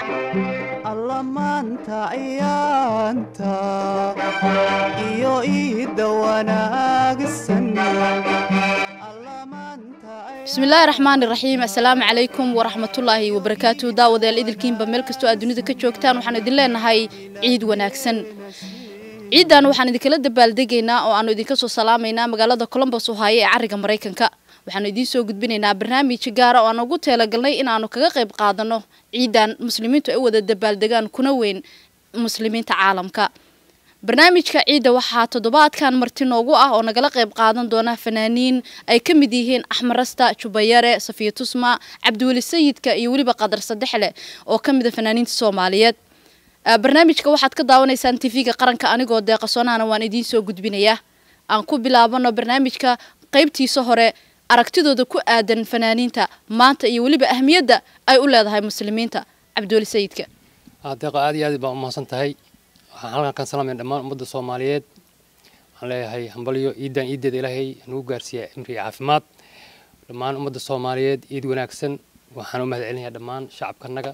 alla maanta ayaanta iyo iidda wanaagsan bismillaahi raxmaani raxiim assalaamu calaykum waraxmatullaahi wabarakaatu daawadayaal idilkiinba meel kastoo aad dunida ka joogtaan waxaan idin leenahay ciid wanaagsan ciiddan waxaan idinkala dabaaldegaynaa oo aanu idinka soo salaamaynaa magaalada colombos ohaayo ee cariga maraykanka waxaanu idiin soo gudbinaynaa barnaamij gaara oo aan ugu teelagalnay inaanu kaga qayb qaadano ciiddan muslimiintu ay u wada dabaaldegaan kuna weyn muslimiinta caalamka barnaamijka ciidda waxaa toddobaadkan marti noogu ah oo nagala qayb qaadan doona fanaaniin ay ka mid yihiin axmarasta jubayare safiya tusma cabdiweli sayidka iyo weliba qadar sadexle oo ka mid a fanaaniinta soomaaliyeed barnaamijka waxaad ka daawanaysaan tv-ga qaranka anigoo deeqasoonahana waan idiin soo gudbinayaa aan ku bilaabano barnaamijka qaybtiisa hore aragtidooda ku aadan fanaaniinta maanta iyo weliba ahmiyadda ay u leedahay muslimiinta cabdiweli sayidka deeqo aad iyo aad baa umahadsan tahay waxaan halkan kan salaamaya dhammaan ummadda soomaaliyeed waxaan leeyahay hambalyo ciidan ciideeda ilaahay nagu gaarsiiya cimri iyo caafimaad dhammaan ummadda soomaaliyeed ciid wanaagsan waxaan u mahad celinayaa dhammaan shacabkanaga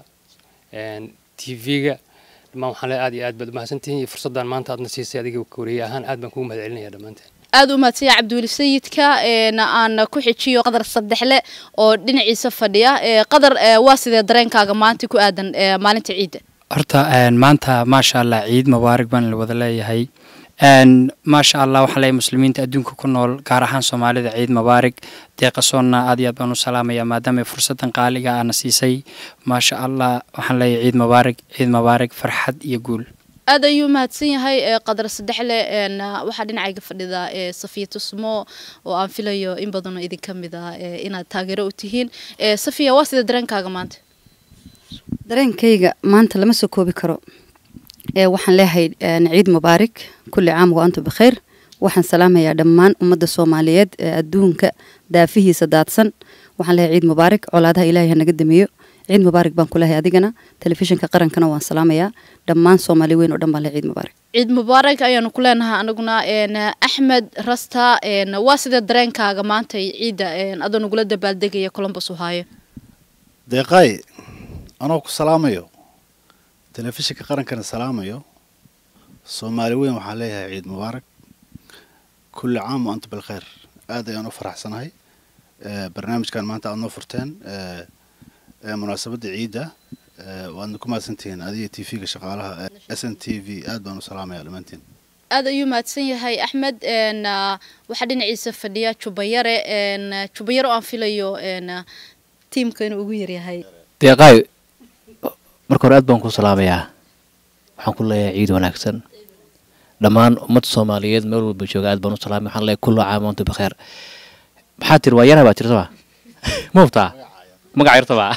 t v-ga dhammaan waxaan leeyahay aad iyo aad baad umahadsantihiin iyo fursaddan maanta aadna siisay adiga wareeye ahaan aad baan kugu mahad celinaya dhammaanteen aada u mahadsanya cabdiweli sayidka aan ku xijiyo qadar saddexle oo dhinaciisa fadhiya qadar waa sidee dareenkaaga maanta ku aadan maalinta ciidda horta maanta maasha allah ciid mubaarig baan la wada leeyahay maasha allah waxaan leeyahay muslimiinta adduunka ku nool gaar ahaan soomaalida ciid mubaarig deeqasoonna aad iyo aad baan u salaamaya maadaama fursadan qaaliga aana siisay maasha allah waxaan leeyahay ciid mubaarig ciid mubaarig farxad iyo guul aad ayuu mahadsan yahay qadar saddexle waxaa dhinacayga fadhida safiya tusmo oo aan filayo in badanoo idinka mid ah inaad taageero u tihiin safiya waa sida dareenkaaga maanta dareenkayga maanta lama soo koobi karo waxaan leeyahay ciid mubaarig kulli caam wa antum bikhayr waxaan salaamayaa dhammaan ummadda soomaaliyeed ee adduunka daafihiisa daadsan waxaan leeyahay ciid mubaarig colaadaha ilaahay hanaga dameeyo ciid mubaarig baan ku leeyahay adigana telefishinka qarankana waan salaamayaa dhammaan soomaali weyn oo dhan baan leeyahay ciid mubaarig ciid mubaarig ayaanu ku leenahay anaguna axmed rasta waa sidee dareenkaaga maanta ciidda adoo nagula dabaaldegaya colombos ohaayo deeqaay anoo ku salaamayo telefishinka qarankana salaamayo soomaali weyn waxaan leeyahay ciid mubaarak kulli caam wa anta bilkhayr aad ayaan u faraxsanahay barnaamijkan maanta aad noo furteen munaasabadda ciidda waadna ku mahadsantihiin adiga t v-ga shaqaalaha s n t v aad baan u salaamaya dhammaantiin aada ayuu mahadsan yahay axmed waxaa dhinaciisa fadhiya jubayare jubayare oo aan filayo tiimka inuu ugu yaryahay deeqaay marka hore aad baan ku salaamayaa waxaan ku leeyahay ciid wanaagsan dhammaan ummadda soomaaliyeed meel walba jooga aad baan u salaamay waxaan leeyahay kullu caam antu bikheer maxaa tiri waa yana baa tirtaba ma hubtaa magaca yartaba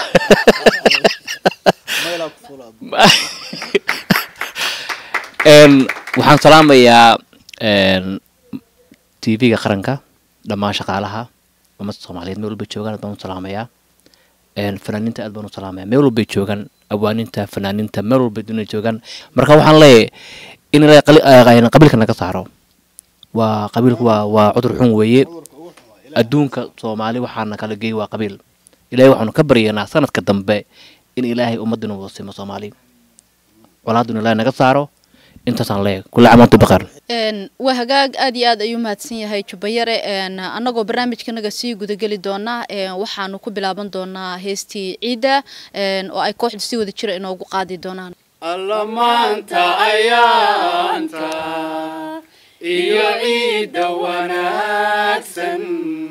waxaan salaamayaa t v-ga qaranka dhammaan shaqaalaha ummadda soomaaliyeed meel walba joogaan aad baan u salaamayaa fanaaniinta aad baan u salaamaya meel walbay joogaan awaaninta fanaaniinta meel walbay dunia joogaan marka waxaan leeyahay in ilaahay qabiilka naga saaro waa qabiilku waa waa cudur xun weeye adduunka soomaali waxaana kala geey waa qabiil ilahay waxaanu ka baryanaa sanadka dambe in ilaahay ummadina wada simo soomaali colaaduna ilaahay naga saaro intaasaan leeyahay kulli camaantu baqar waa hagaag aad iyo aad ayuu mahadsan yahay jubayare annagoo barnaamijkanaga sii gudageli doonaa waxaanu ku bilaaban doonaa heestii ciidda oo ay kooxdu si wada jira inoogu qaadi doonaan alla maanta ayaanta iyo ciidda wanaagsan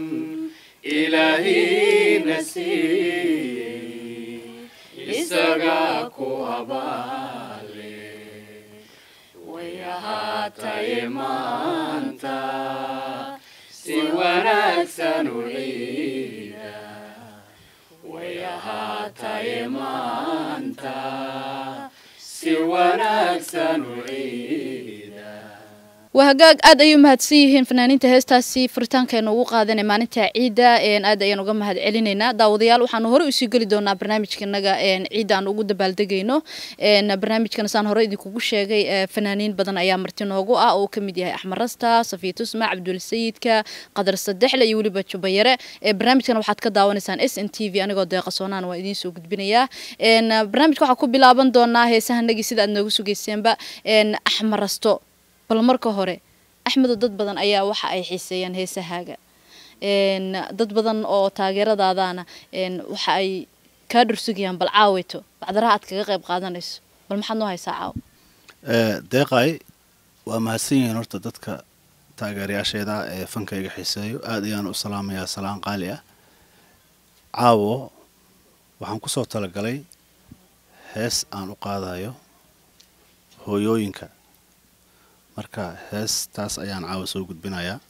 ilaahina siiyey isaga ku abaale way ahaatay maanta si wanaagsan u ciida way ahaatay maanta si wanaagsan u ciida waa hagaag aad ayay umahadsan yihiin fanaaniinta heestaasi furitaankeena ugu qaadanay maalinta ciidda aad ayaan uga mahad celinaynaa daawadayaal waxaanu hore usii geli doonaa barnaamijkanaga ciidda aan ugu dabaaldegayno barnaamijkana saan hore idinkugu sheegay fanaaniin badan ayaa marti noogu ah oo kamid yahay axmed rasta safiya tusma cabdul sayidka qadar sadexle iyo weliba jubayare barnaamijkana waxaad ka daawanaysaan s n t v anigoo deeqa soonaan waa idiin soo gudbinayaa barnaamijka waxaa ku bilaaban doonaa heesahanagii sida aad noogu sugeyseenba axmed rasto bal marka hore axmedo dad badan ayaa waxa ay xiiseeyaan heesahaaga dad badan oo taageeradaadana waxa ay kaa dhursugayaan bal caaweyto bacdaraha aad kaga qayb qaadanayso bal maxaad noo haysaa caaw deeqay waa mahadsan yihiin horta dadka taageerayaasheeda ee fankayga xiiseeyo aad ayaan u salaamayaa salaan qaali ah caawo waxaan kusoo talagalay hees aan u qaadayo hooyooyinka marka heestaas ayaan caawa soo gudbinayaa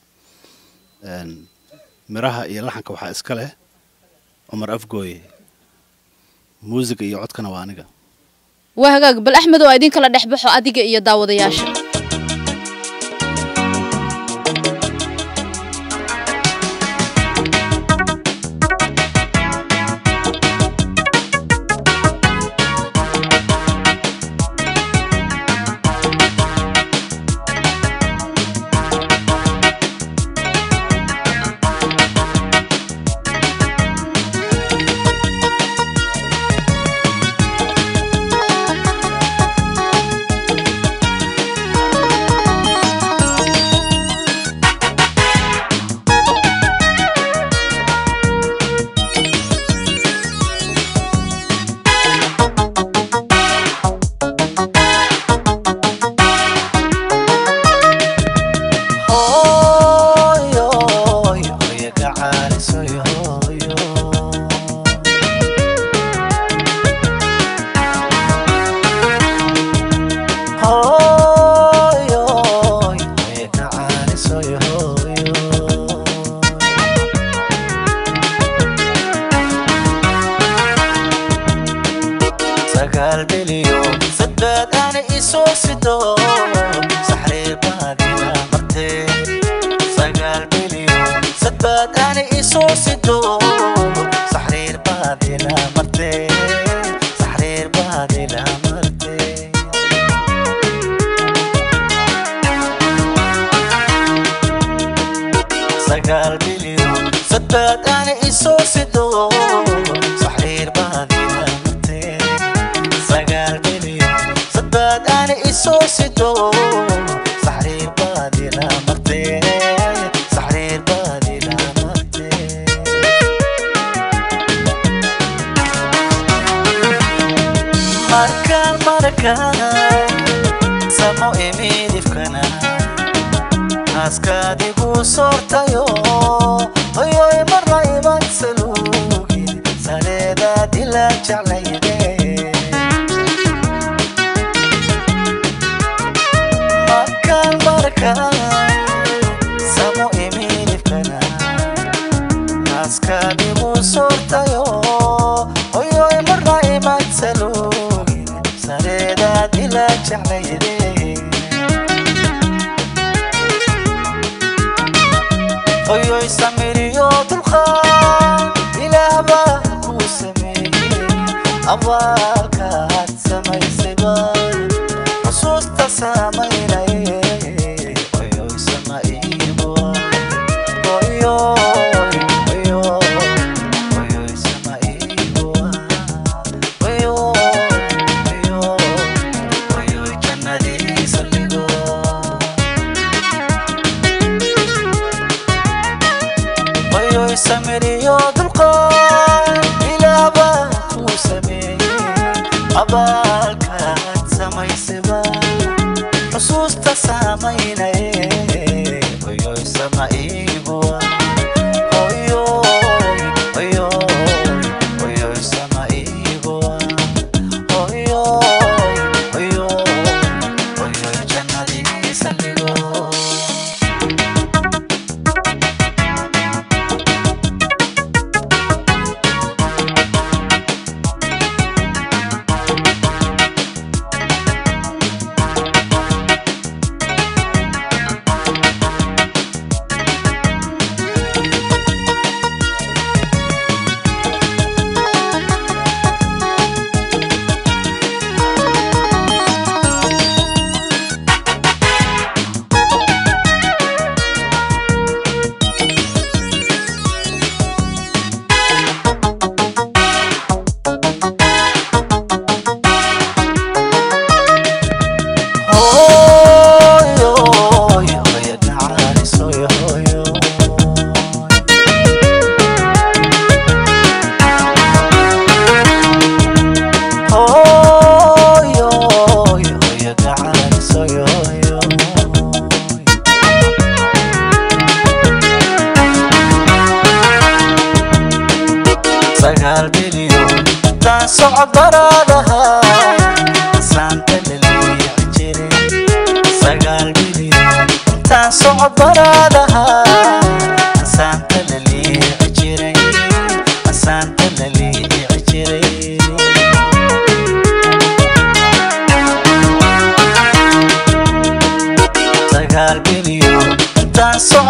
miraha iyo laxanka waxaa iska leh cumar afgooye muusiga iyo codkana waa aniga waa hagaag bal axmed oo idin kala dhex baxo adiga iyo daawadayaasha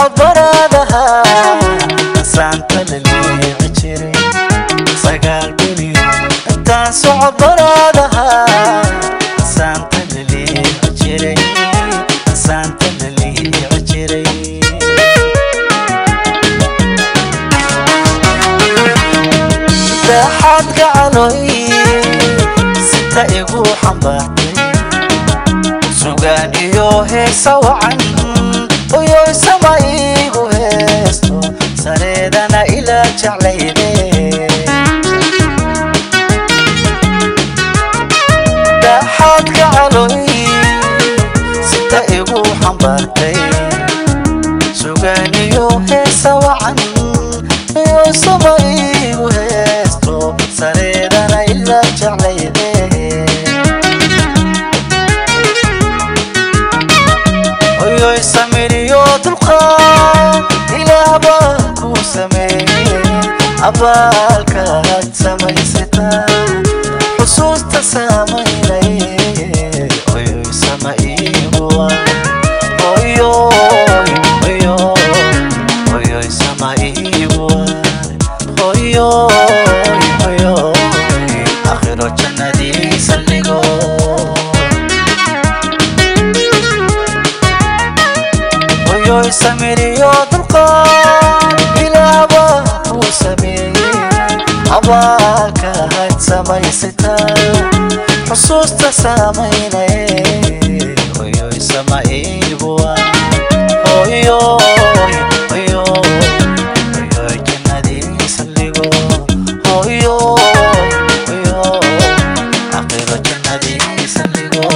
socod baraadaha saanta la leeci jiray sagaal biliyo intaan socod baraadaha saanta la leeci jiray saanta la leeci jiray daxaad gacaloy sita igu xambaartay sugaan iyo heesa wacan oyoy sama igu heesto sareedana ilaa jeclayde daxaad gacaloy sita igu xambaartay sugaan iyo heesa wacan oyoy sama igu heesto sareedana ilaa jeclayde oyoy samiriyo dulqaad ilaah baa ku sameeyey abaalkaad samaysataa xusuusta saamaynay oyoy sama iiguwa oyoy oyoy oyoy sama iiguwa oyoy oyoy akhiro jannadii saldhigo oyoy samiriyo dulqaad ilaaba ku sameeyey abaalka had samaysataa xusuusta saamaynay oyoy sama iibuwa oyoy oyoy oyoy jannadii saldhigo oyoy oyoy aqiro jannadii saldhigo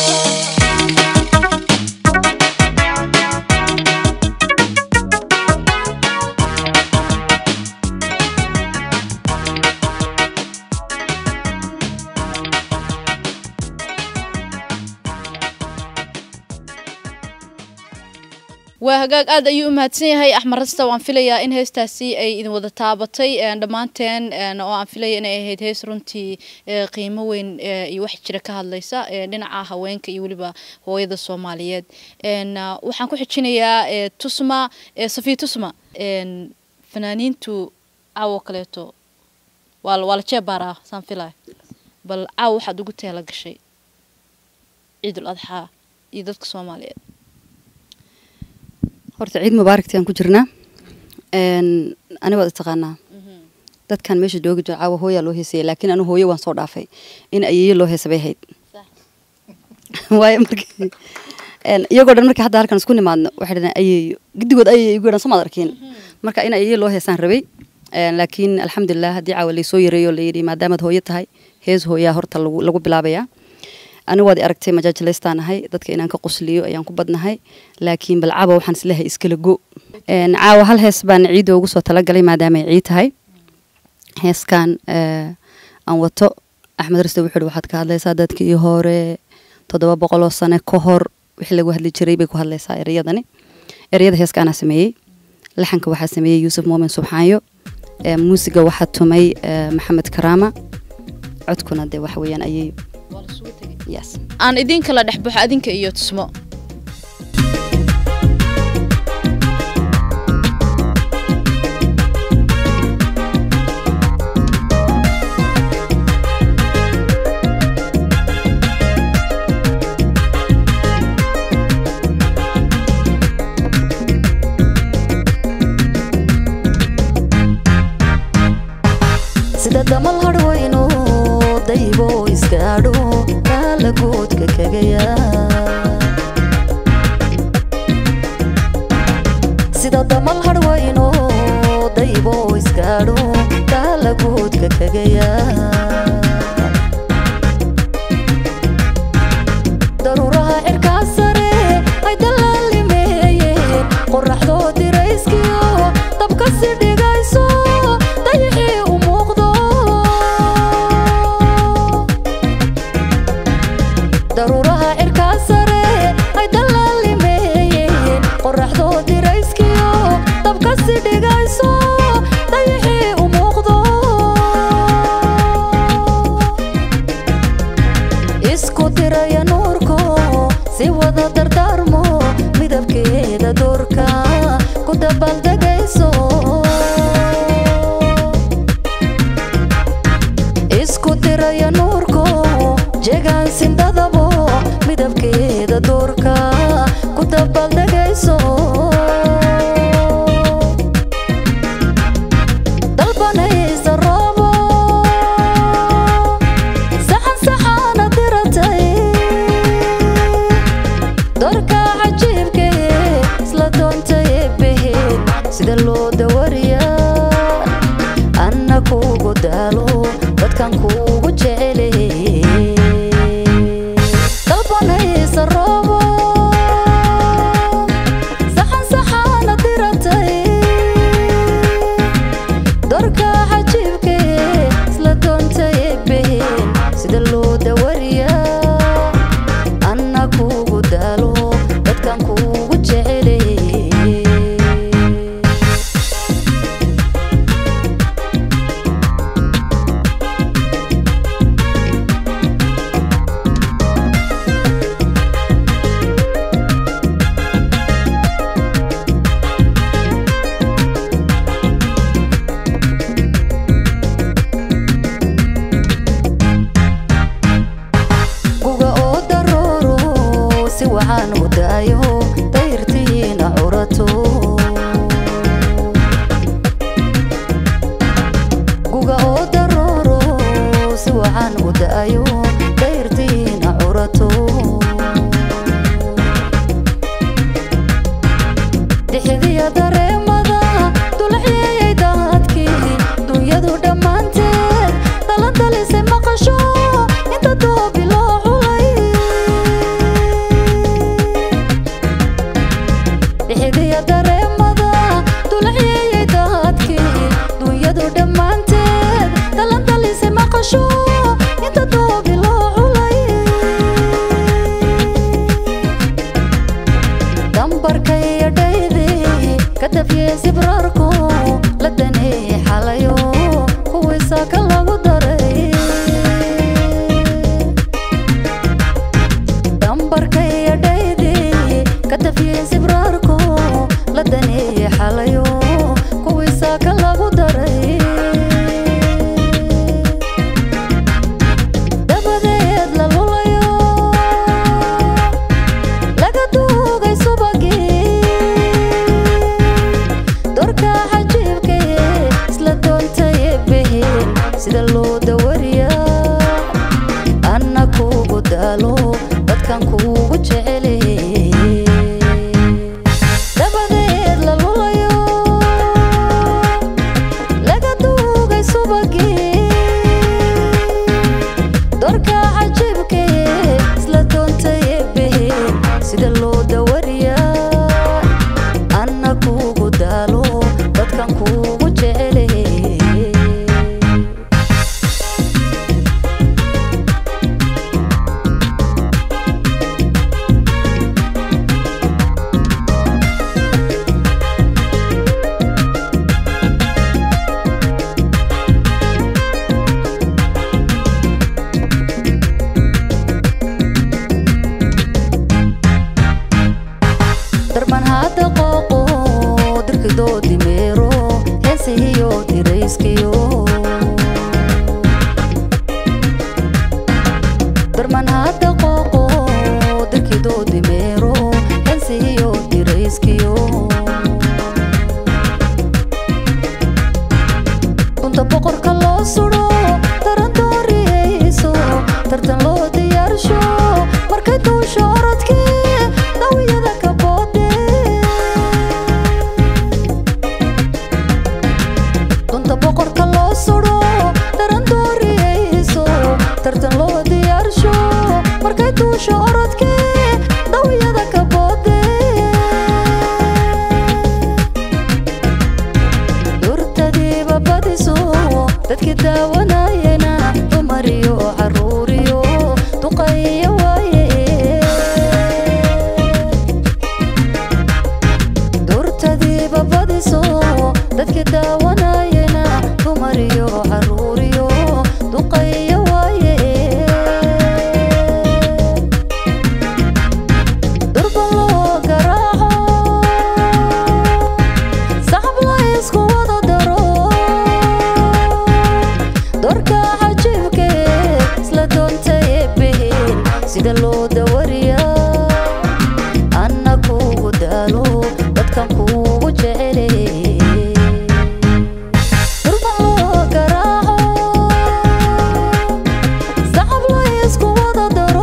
waa hagaag aad ayuu u mahadsan yahay axmed rasta waan filayaa in heestaasi ay idin wada taabatay een, dhammaanteen een, oo aan filaya inay ahayd hees runtii ee, qiimo weyn ee, iyo wax jira ka hadlaysa ee, dhinaca haweenka iyo weliba hooyada soomaaliyeed Een, ah, waxaan ku xijinayaa ee, tusma ee, safiya tusma een, fanaaniintu caawo kaleeto waa la- waa la jeebaaraa saan filaya bal caawo waxaad ugu teela gashay ciidul adxaa iyo dadka soomaaliyeed horta ciid mubaaragti aan ku jirnaa Een, ani waad taqaanaa dadkan meesha joogi jira caawa hooyaa loo heesaya laakiin anu hooyo waan soo dhaafay in ayeeyo loo heesa bay ahayd waayo markii een, iyagoo dhan markii hadda halkan isku nimaadno waxay dhaheen ayeeyo gidigood ayeeyo igu yadhan somaad arkiin marka in ayeeyo loo heesaan rabay Een, laakiin alxamdulilah haddii caawa laysoo yareeyo layidhi maadaamaad hooyo tahay hees hooyaa horta lagu lagu bilaabayaa anigu waad i aragtay majaajilaystaan ahay dadka inaan ka qusliyo ayaan ku badnahay laakiin bal caawa waxaan isleehay iskala go Een, caawa hal hees baan ciidda ugu soo talagalay maadaama ay ciid tahay heeskan eh, aan wato axmed riste wuxuu ihi waxaad ka hadlaysaa dadkii hore toddoba boqol oo sane ka hor wixii lagu hadli jiray bay ku hadlaysaa ereyadani ereyada heeskaanaa sameeyey laxanka waxaa sameeyey yuusuf muumin subxaanyo Eh, muusiga waxaa tumay eh, maxamed karaama codkuna dee waxa weeyaan ayay yes aan idin kala dhex baxo adinka iyo tusmo sida damal hadhwayno daybo iskaadho kaalagoodka kagaya sida damal hadhwayno daybo iskaadho kaalagoodka kagaya daruuraha cirkaa sare ay dalaalimeeyeen qoraxdoo dirayskiyo dabka si dhigayso dayixii u muuqdo daruuraha cirkaa sare ay dalaalimeeyeen qoraxdoo dirayskiyo dabka si dhigayso dayixii u muuqdo isku diraya nuurko si wada dardaarmo midabkeeda doorka sindhadabo midabkeeda doorka ku dabaaldegayso dalbanaysa roobo saxan saxaana diratay doorka cajiibkee isla doontay beheen sida loo dawariyaa anna kuugu daalo dadkan kuugu jecelay dalbanaysa roobo saxan saxaana diratay doorka cajiibkee isla doontay beheen sida loo dawariyaa anna kuugu daalo dadkan kuugu jecelay guga oo darooro si waxaan u daayo dayrtiina curato guga oo darooro si waxaan u daayo dayrtiina curato dixdiya dareemada dulaxyeeyay daadkii dunyadu dhammaanteed daladalisay maqasho inta doobi loo xulay dixdiya dareemada dulaxyeeyay daadkii dunyadu dhammaanteed daladalisay maqasho inta doobi loo xulay dambarkaya dhaydey ka dafyey sibraarko la daneeyey xalayo kuwiisa ka lagu daray dambarkaya dhaydey ka dafyey sibraarko la daneeyey xalayo kuwiisa ka lagu daray dabadeed la lulayo laga duugay subagii doorka cajiibkee isla doontay beheen sida loo dawariyaa anna kuugu daalo dadkan kuugu jecelay dabadeed la lulayo laga duugay subagii doorka cajiibkee isla doontay beheen sida loo dawariyaa anna kuugu daalo dadkan kuugu jecelay darman hadda qooqo dirkidoo dimeero heesihiyo dirayskiyo darman hadda qooqo dirkidoo dimeero heesihiyo dirayskiyo bunta boqorka loo sudo taran dooriyeyso tartan loo diyaarsho markay duusho orodkii dawiyada ka boode dunta boqorka loo sudo taran dooriyeyso tartan loo diyaarsho markay duusho orodkii dawiyada ka boode durtadiiba badiso dadkii daawanayena dumar iyo caruur iyo duqayo waaye durtadiiba badiso dadkii daawanayena dumar iyo caruur iyo duqayo waaye durba loo garaaco saxab la isku wada daro doorka cajiibkee isla doontay beheen sida loo dawariyaa anna kuugu daalo dadkan kuugu jecele durban loo garaaco sacab la isku wada daro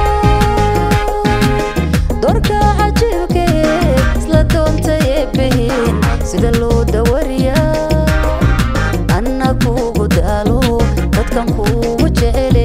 dorka cajiibke isla doontay eebbeheen sida loo dawariyaa anna kuugu daalo dadkan kuugu jecele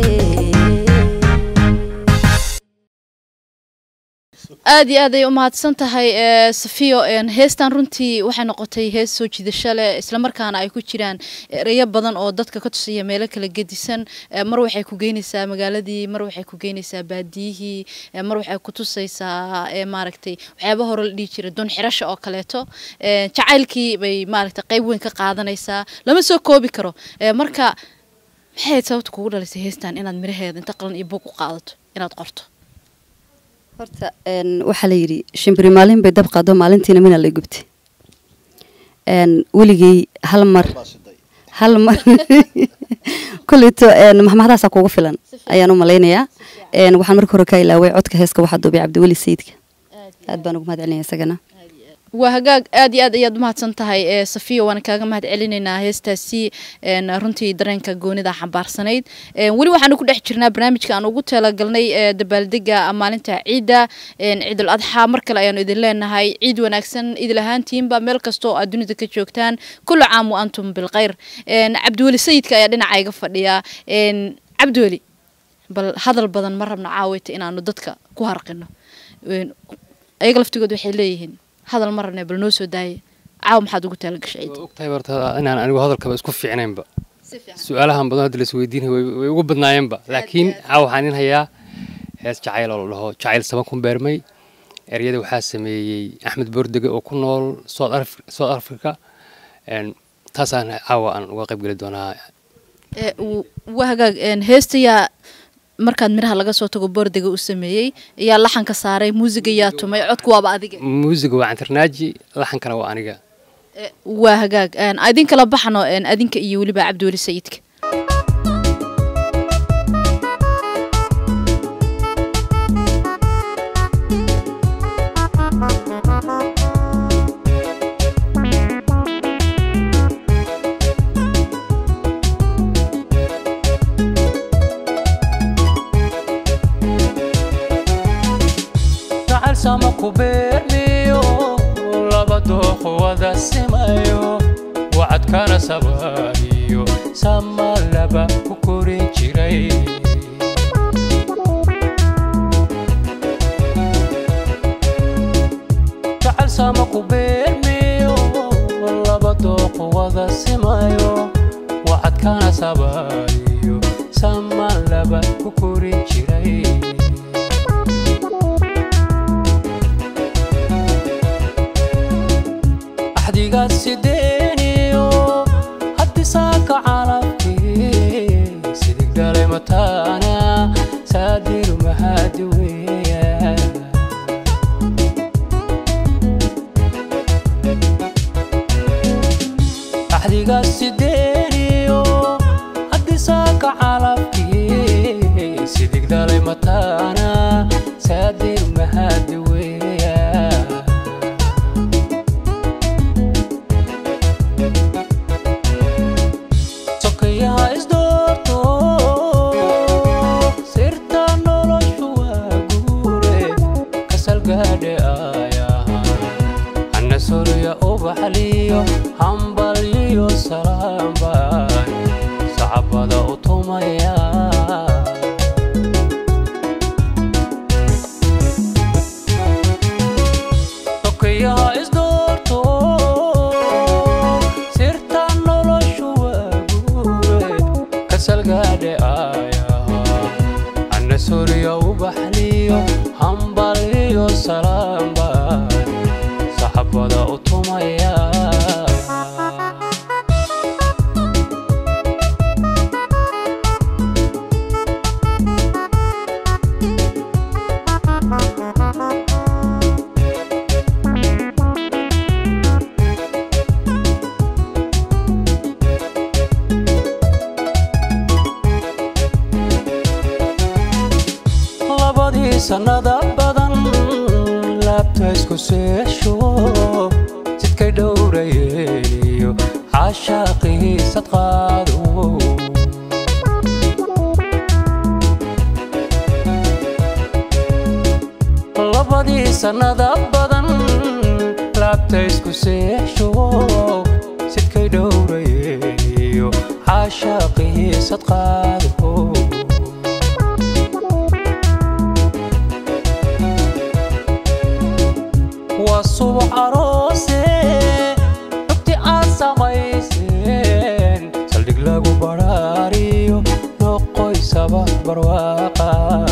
aad iyo aad ay u mahadsan tahay ee, safiyo een, heestan runtii waxay noqotay hees soo jiidasho leh islamarkaana ay ku jiraan ereyo badan oo dadka ka tusaya meelo kala gedisan ee, mar waxay ku geynaysaa magaaladii mar waxay ku geynaysaa baadiyihii ee, mar waxay ku tusaysaa ee, maaragtay waxyaaba hore la dhihi jiray doon xirasha oo kaleeto ee, jacaylkii bay maaragtay qayb weyn ka qaadanaysaa lama soo koobi karo ee, marka maxay ahayd sababta kugu dhalisay heestan inaad miraheeda inta qalan iyo buug u qaadato inaad qorto horta een, waxaa la yidhi shimbiri maalin bay dab qaado maalintiina mina lay gubtay een, weligay hal mar hal mar kuleyto een, maxmaxdaasaa kugu filan ayaan u malaynayaa een, waxaan marka hore ka ilaaway codka heeska waxaa duubay cabdiweli sayidka aad baan ugu mahad celinaya isagana waa hagaag aad iyo aad ayaad umahadsan tahay ee safiya waana kaaga mahad celinaynaa heestaasi een, runtii dareenka goonida xambaarsanayd Een, weli waxaanu ku dhex jirnaa barnaamijka aan ugu talagalnay ee dabaaldega maalinta ciidda een, ciidul adxaa mar kale ayaanu idin leenahay ciid wanaagsan idil ahaantiinba meel kasta oo aad dunida ka joogtaan kullu caam wa antum bilkhayr Een, cabdiweli sayidka ayaa dhinaca iga fadhiya Een, cabdiweli bal hadal badan ma rabno caawita inaanu dadka ku harqino Een, ayaga laftigood waxay leeyihiin hadal ma rabne bal noo soo daaye caawa maxaad ugu talagashay ciid waa ogtahay horta inaan anigu hadalkaba isku fiicnaynba su-aalahan badan hadda laisweydiinay way way ugu badnaayeenba laakiin caawa waxaan in hayaa hees jacayl oo la dhaho jacayl saban ku beermay eryada waxaa sameeyey axmed boordege oo ku nool south Af- south africa Een, taasaan caawa aan uga qayb geli doonaa Ee, w- waa hagaag een, heesta yaa markaad miraha laga soo tago boordega u sameeyey yaa laxanka saaray muusiga yaa tumay codku waaba adiga muusiga waa cantarnaaji laxankana waa aniga Ee, waa hagaag een, idin kala baxno een, adinka iyo weliba cabdiweli sayidka jacayl sama ku beermiyo laba dooq wada simayo wacadkana sabaaniyo sama laba ku korin jiray jacayl sama ku beermiyo laba dooq wada simayo wacadkana sabaaniyo sama laba ku korin jiray axdigaad sideeniyo haddii saaka calabkii sidig dhalay mataana saadiru mahadi weeya axdigaad sideeniyo haddii saaka calabkii sidig dhalay mataana saadiru mahadi weeya sokayaha isdoorto sirta noloshu waa guure kasalgaadhe ayaha hana sorya ubaxliyo hambalyiyo salaambaan sacabada u tumaya sokayaha isdoorto sirta noloshu waa guure kasalgaadhe ayaha ana sorya ubaxliyo hambalyiyo salaambaan saxabada u tumaya laba labadii sannada badan laabta isku seesho jidkay dhowrayeeniyo caashaaqiisad qaado labadii sannada badan laabta isku seesho sidkay dhowrayeeniyo caashaaqiisad qaado waa subax aroose rugti aad samayseen saldhig lagu badhaariyo noqoysaba barwaaqa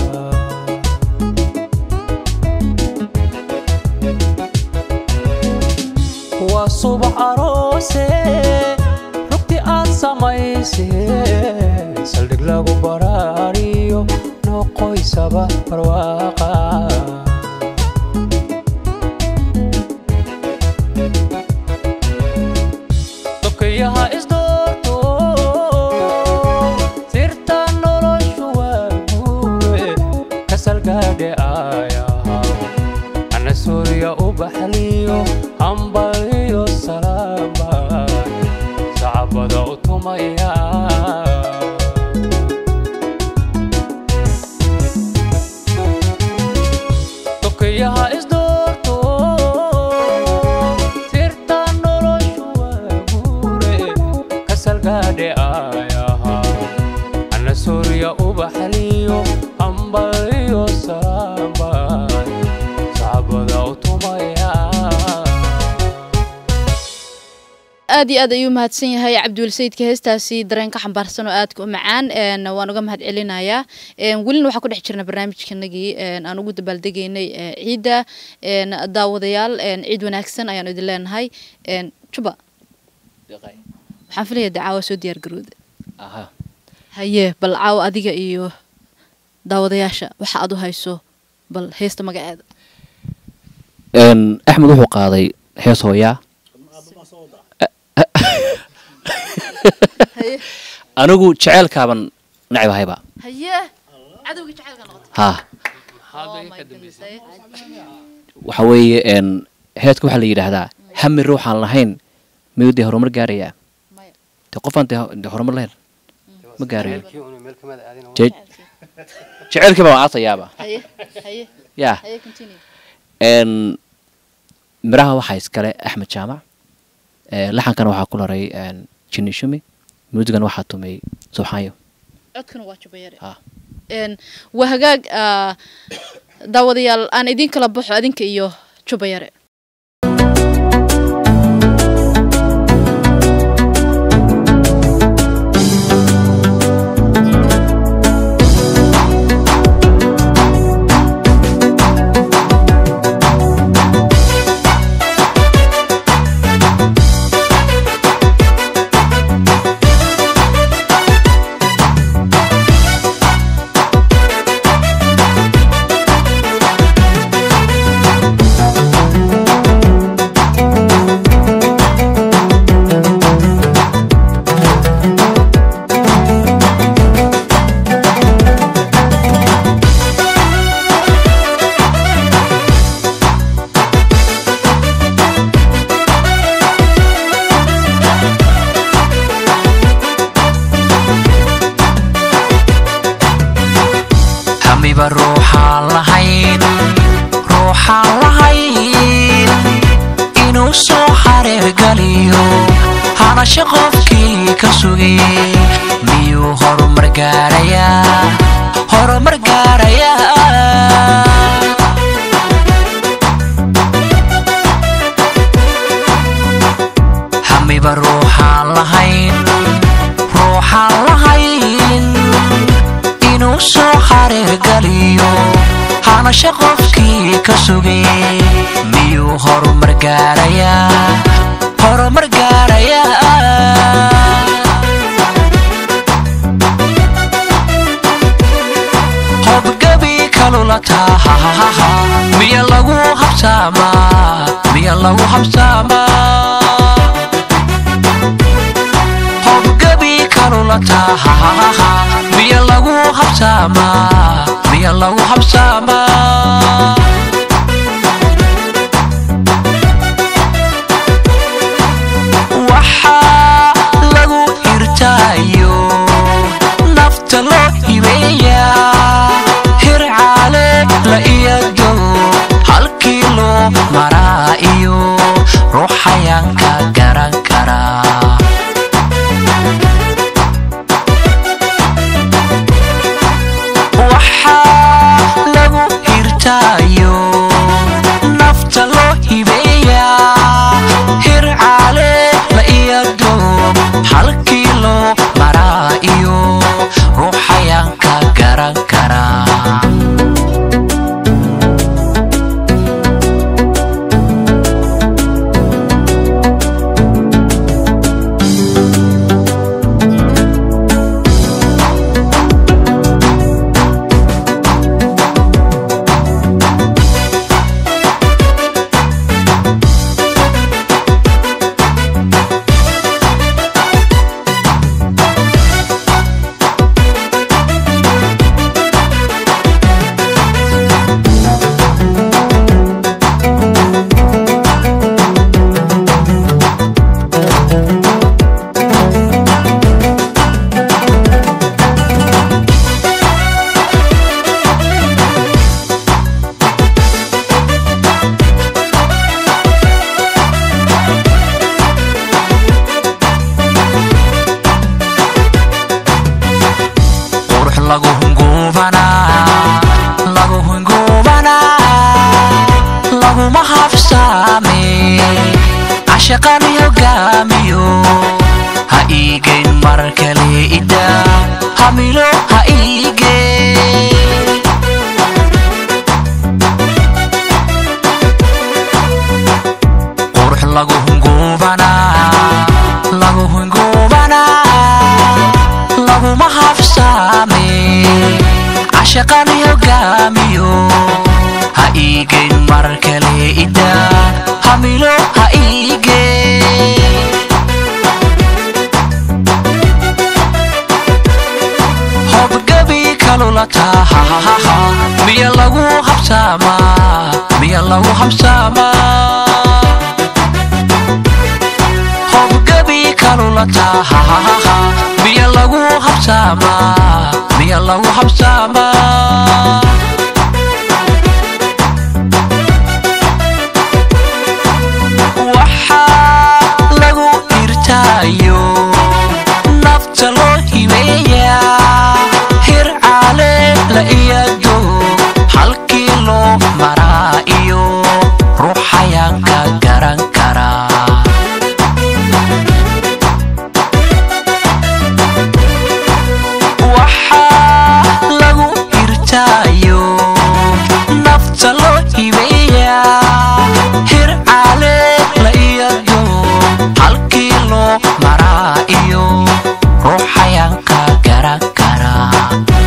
waa subax aroose rugti aad samayseen saldhig lagu badhaariyo noqoysaba barwaaqa dokayaha isdoorto sirta noloshu waa guure kasalgaadhe aayaha ana suuriya u baxliyo hambaliyo salaamba sacabada u tumaya dokayaha isdoorto sirta noloshu waa guure kasalgaadhe aayaha ana suuriya u baxliyo hambaliyo salaamba sacabada u tumaya aad iyo aad ayuu mahadsan yahay cabdiwel sayidka heestaasi dareenka xambaarsan oo aadka u macaan een, waan uga mahad celinayaa een, welina waxaa ku dhex jirna barnaamijkanagii een, aan ugu dabaaldegaynay ee, ciidda een, daawadayaal een, ciid wanaagsan ayaanu idin leenahay een, juba waxaan filaya de caawa soo diyaar garooda aha haye bal caawa adiga iyo daawadayaasha waxa aad u hayso bal heesta magaceeda Een, axmed wuxuu qaaday hees hooyaa haye anigu jeceelkaaban necbahayba haye cadowgii jacaylka noqotay ha Oh my goodness, haye. waxa weeye een, heedka waxaa la yidhaahdaa hami ruuxaan lahayn miyuu dee horumar gaarayaa Maya. dee qofaan dee dee horumar lahayn ma gaarayo Meelkii unu meel kamid aadin oo- Je- jeceelkii baan aasayaaba haye haye yaa haye continue een, miraha waxaa iskale axmed jaamac ee, laxankana waxaa ku laray een, jini shumi muusigana waxaa tumay subxaanyo codkuna waa jubayare Ha. Een, waa hagaag ah, daawadayaal aan idin kala baxo adinka iyo jubayare hamiba ruuxaan lahayn ruuxaan lahayn inuu soo xareergaliyo hanasho qofkii ka sugay miyuu horumar gaarayaa horumar gaarayaa hamiba ruuxaan lahayn ruuxaan lahayn inuu soo xareergaliyo hanasho qofkii ka sugay miyuu horumar gaarayaa horumar gaarayaa hobgabi kalulataa miya lagu habsaamaa miya lagu habsaamaa hobgabi kalulataa miya lagu habsaamaa miya miya lagu habsaamaa waxaa lagu hirtaayo nafta loo hibeeyaa hircaale la iyado halkii loo maraa iyo ruuxayaanka garan karaa waxaa lagu hirtaayo nafta loo hibeeyaa hircaale la iyado halkii loo maraa iyo ruuxayaanka garan karaa qurux lagu hunguubanaa lagu hunguubanaa laguma habsaame cashaqan hogaamiyo ha iigeyn mar kale ida hamilo ha iigeen qurux lagu hunguubanaa lagu hunguubanaa laguma habsaame cashaqan hogaamiyo ha iigeyn mar kale ida hamilo ha iigeen hobgabi kalula tahahaha miya lagu habsaamaa miya lagu habsaamaa hobgabi kalula tahahaha miya lagu habsaamaa miya lagu habsaamaa waxaa lagu hirtaayo nafta loo hibeeyaa hircaale la iyado halkii loo maraa iyo ruuxayaanka garan karaa waxaa lagu hirtaayo nafta loo hibeeyaa hircaale la iyado halkii loo maraa iyo ruuxayaanka garan karaa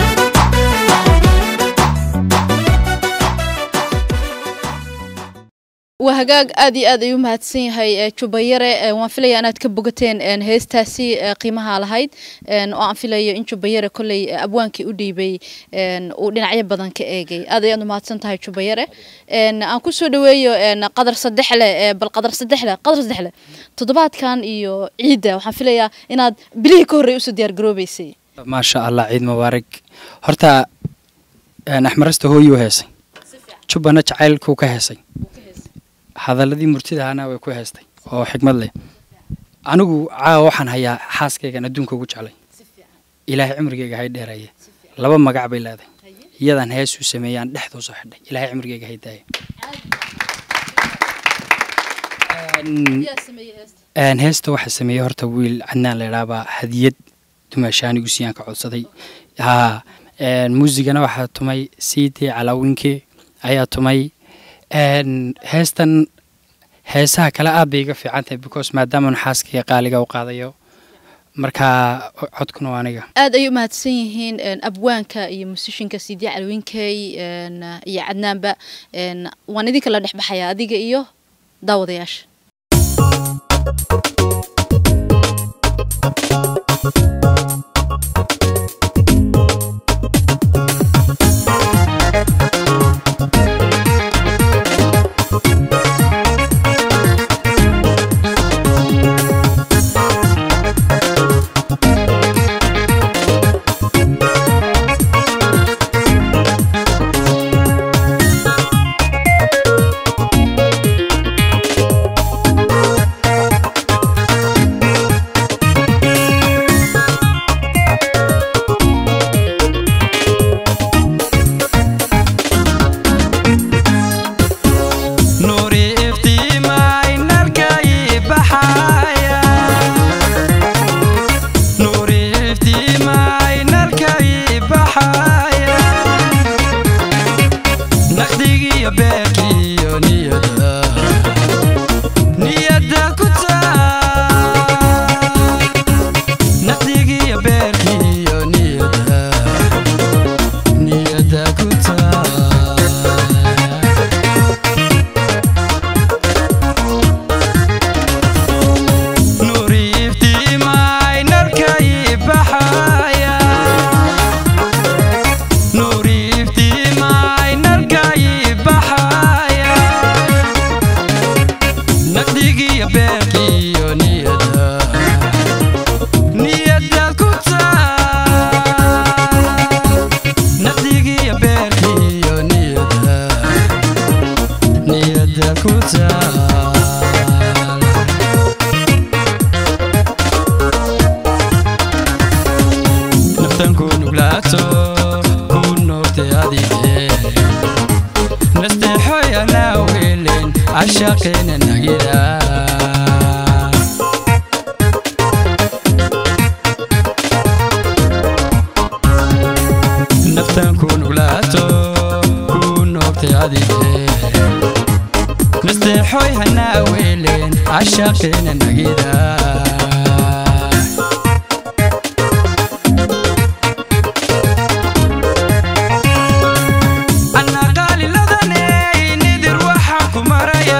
waa hagaag aad iyo aad ayuu mahadsan yahay ee, jubayare ee, waan filaya inaad ka bogateen een, heestaasi ee, qiimaha lahayd een, oo aan filayo in jubayare kolley ee, abwaankii u dhiibay een, uu dhinacyo badan ka eegay aad ayaad u mahadsan tahay jubayare een, aan kusoo dhaweeyo een, qadar saddexle ee, bal qadar saddexle qadar saddexle toddobaadkan iyo ciidda waxaan filayaa inaad bilihii ka horreey usoo diyaar garoobeysay maasha allah ciid mubaarak horta een, axmarasta hooyuu heesay jubbana jacaylkuu ka heesay hadaladii murtidahana way ku heestay oo xikmad leh anigu caawa waxaan hayaa xaaskaygan adduunka ugu jeclay ilaahay cimrigayga hay dheereeye laba magac bay leedahay iyadaan heesuu sameeyaan dhexduu soo xidhay ilaahay cimrigayga hay daaya Een, heesta waxaa sameeyey horta wiil cadnaan la idhaabaa hadiyad dumaashaan igu siiyaan ka codsaday haa een, muusigana waxaa tumay siidii calaawinke ayaa tumay een, heestan heesaha kale aad bay iga fiican tahay because maadaama xaaskaiga qaaliga u qaadayo marka codkuna waa aniga aad ayay u mahadsan yihiin een, abwaanka iyo musishinka sidii calwinkey een, iyo cadnaanba een, waan idinka la dhexbaxaya adiga iyo daawadayaasha Thank naqdigiyo beerkiyo niyada niyada ku taa naqdigiyo beerkiyo niyada niyada ku taa nuuriiftiimay narkay baxaya nuuriiftiimay narkay baxaya naqdigiyo beerkiyo niyada niyada ku taa naqdigiyo beerkiyo niyada niyada ku taa naftan ku nuglaato ku noogtay adige nasteexoy anaa weelen cashaqeena nagida naftan ku nuglaato ku noogtay adige nasteexoy hanaa weelen cashaqeena nagida anna qaaliladaney nidir waxaan ku maraya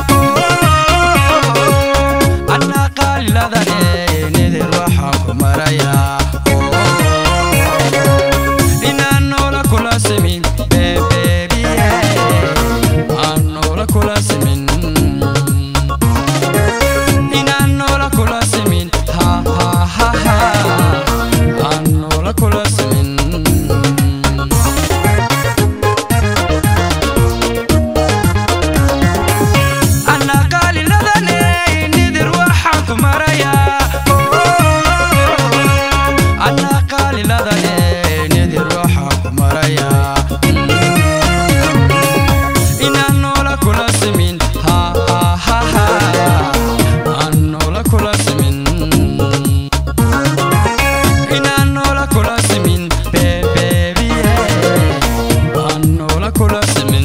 anna qaaliladaney nidir waxaan ku maraya inaan noola kula simin bebebiye aan noola kula simin inaan noola kula simin ha ha ha ha aan noola kula simin anna qaaliladaney nidir waxaan ku maraya anna qaaliladaney nidir waxaan ku maraya inaan noola kula simin ha ha ha ha aan noola kula simin inaan noola kula simin bebebiye aan noola kula simin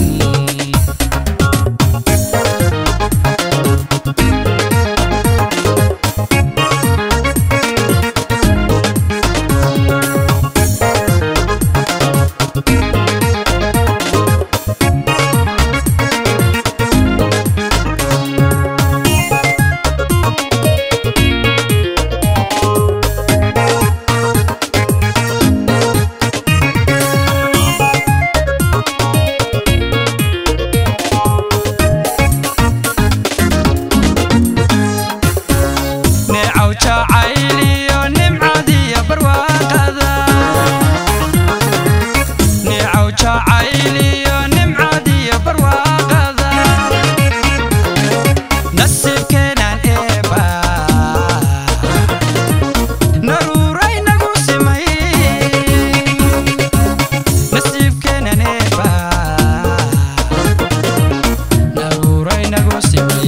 neecaw jacayliyo nimcadiyo barwaaqada neecaw jacayliyo nimcadiyo barwaaqada nasiibkeenaan eeba naruuray nagu simay nasiibkeenaan eeba naruuray nagu simay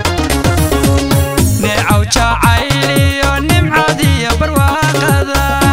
neecaw jacayliyo nimcadiyo barwaaqada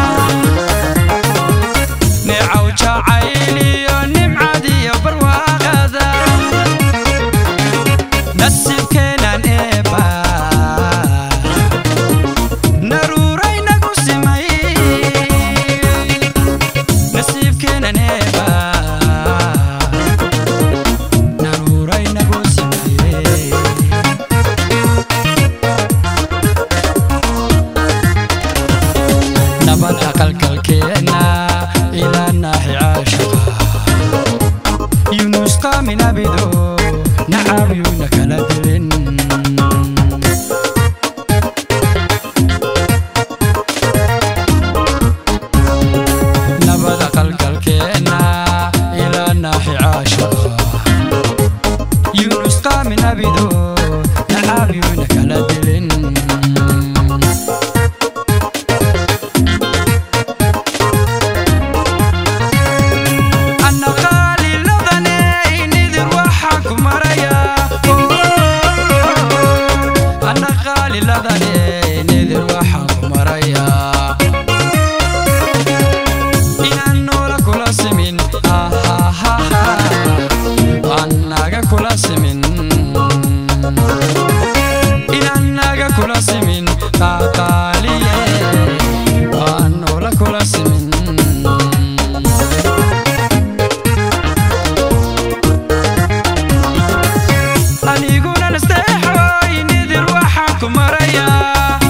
kula simin aniguna nasteexoy nidir waxaan ku marayaa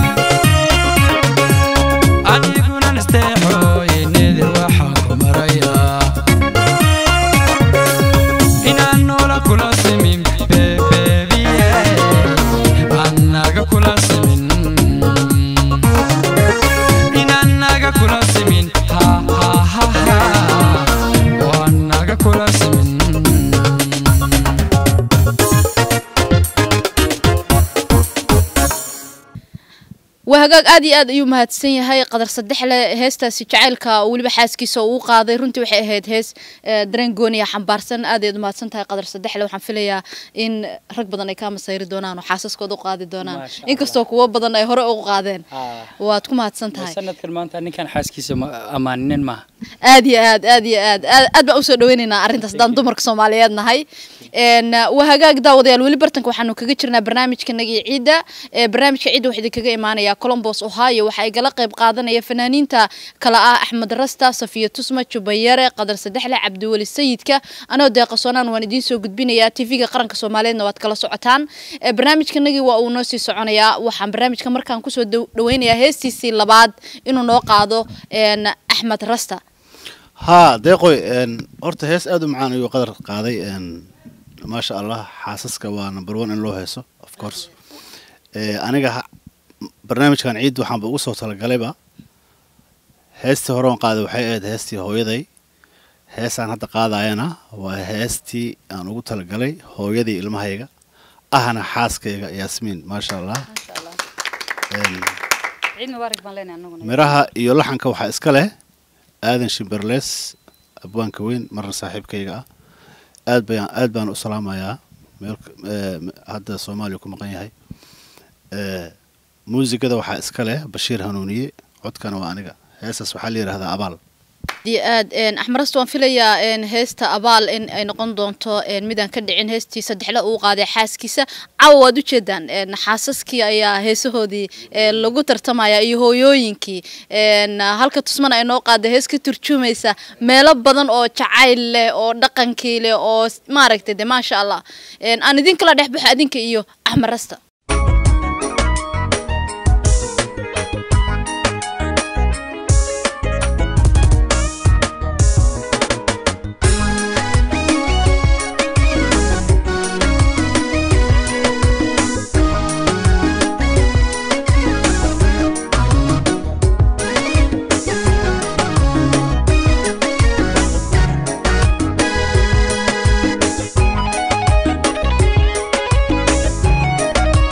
aniguna nasteexoy nidir waxaan ku marayaa inaan noola kula simin bebebiye annaga kula simin inaan naga kula simin ha ha ha ha oo annaga kula simin waa hagaag aad iyo aad ayuu mahadsan yahay qadar sadexle heestaasi jacaylka oo weliba xaaskiisa uu u qaaday runtii waxay ahayd hees eh, dareen gooniya xambaarsan aad ayaad umahadsan tahay qadar sadexle waxaan filayaa in rag badan ay kaa masayri doonaan oo xaasaskooda u qaadi doonaan Maasha Allah. inkastoo kuwo badan ay hore ugu qaadeen Ah. waad ku mahadsan tahay sanadkan maanta ninkan xaaskiisa ma ammaaninin maaha aad iyo aad aad iyo aad aad aad baan usoo dhaweynaynaa arrintaas haddaan dumarka soomaaliyeed nahay n waa hagaag daawadayaal weli bartanka waxaanu kaga jirnaa barnaamijkanagii ciidda ee barnaamijka ciidda waxaa idinkaga imaanaya colombos ohio waxaa igala qayb qaadanaya fanaaniinta kala ah axmed rasta safiya tusma jubayare qadar sadexle cabdiweli sayidka anoo deeqasoonaan waan idiin soo gudbinayaa tv-ga qaranka soomaaliyeedna waad kala socotaan ee barnaamijkanagii waa uu noo sii soconayaa waxaan barnaamijka markaan kusoo daw- dhaweynayaa heestiisii labaad inuu noo qaado n axmed rasta haa deeqoy een, horta hees aad u macaan ayuu qadar qaaday een, maasha allah xaasaska waa number one in loo heeso of course Eh, aniga ha- barnaamijkan ciid waxaanba ugu soo talagalayba heestii hore aan qaaday waxay ahayd heestii hooyaday heesaan hadda qaadayana waa heestii aan ugu talagalay hooyadii ilmahayga ahna xaaskayga yaasmiin maasha allah Een, ciid mubaarak baan leenahay anaguna miraha iyo laxanka waxaa iska leh aadan shimberlees abwaanka weyn marna saaxiibkayga ah aad bayaan aad baan u salaamayaa meel eh, hadda soomaaliya ku maqan yahay Eh, muusigada waxaa iska leh bashiir hanuuniye codkana waa aniga heestaas waxaa la yidhahdaa abaal dii aad axmarasta waan filayaa n heesta abaal in ay noqon doonto n midaan ka dhicin heestii saddexle uu qaaday xaaskiisa cawa waad ujeedaan n xaasaskii ayaa heesahoodii eh, lagu tartamaya iyo hooyooyinkii n halka tusmana ay noo qaaday hees ka turjumaysa meelo badan oo jacayl leh oo dhaqankii leh oo s- maaragtay de maasha allah n aan idin kala dhex baxo adinka iyo axmarasta Thank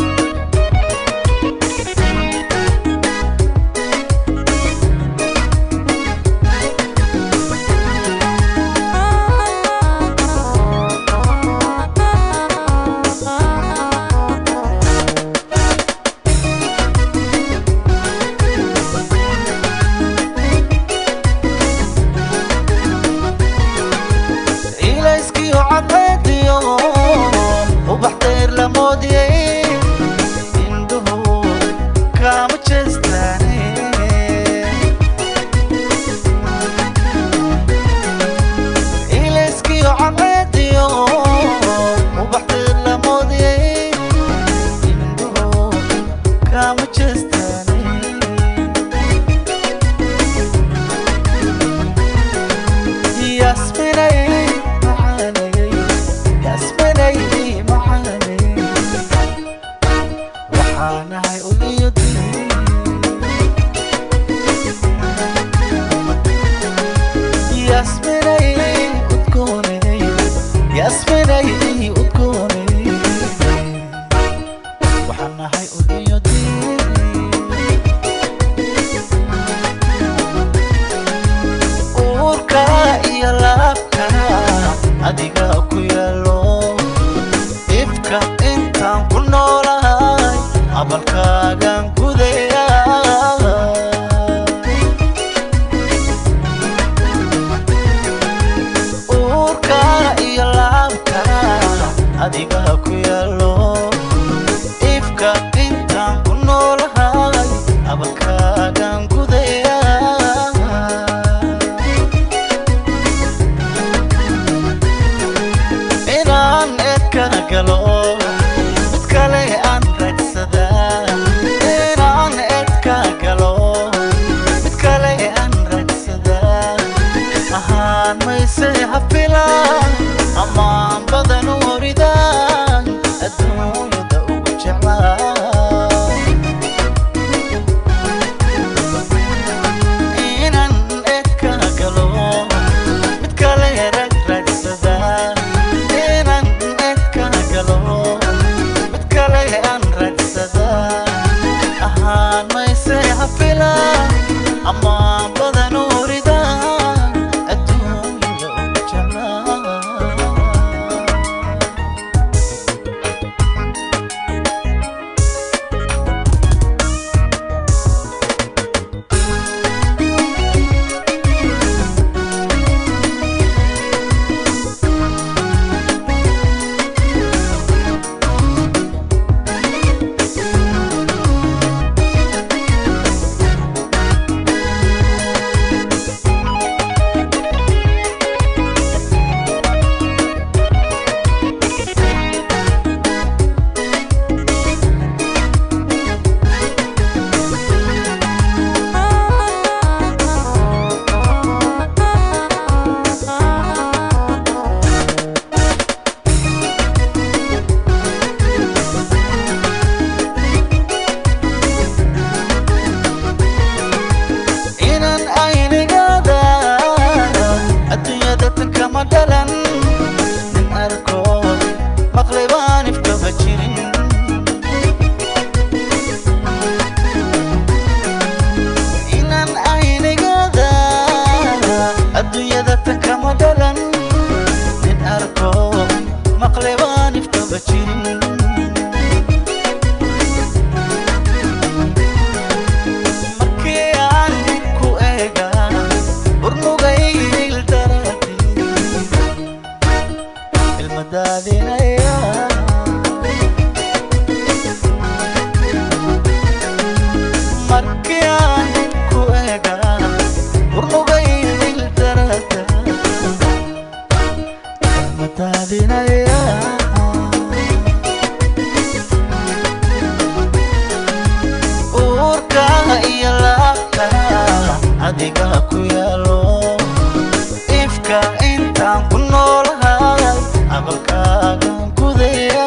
adiga ku yaalo ifka intaan ku noolahay camalkaagan gudaya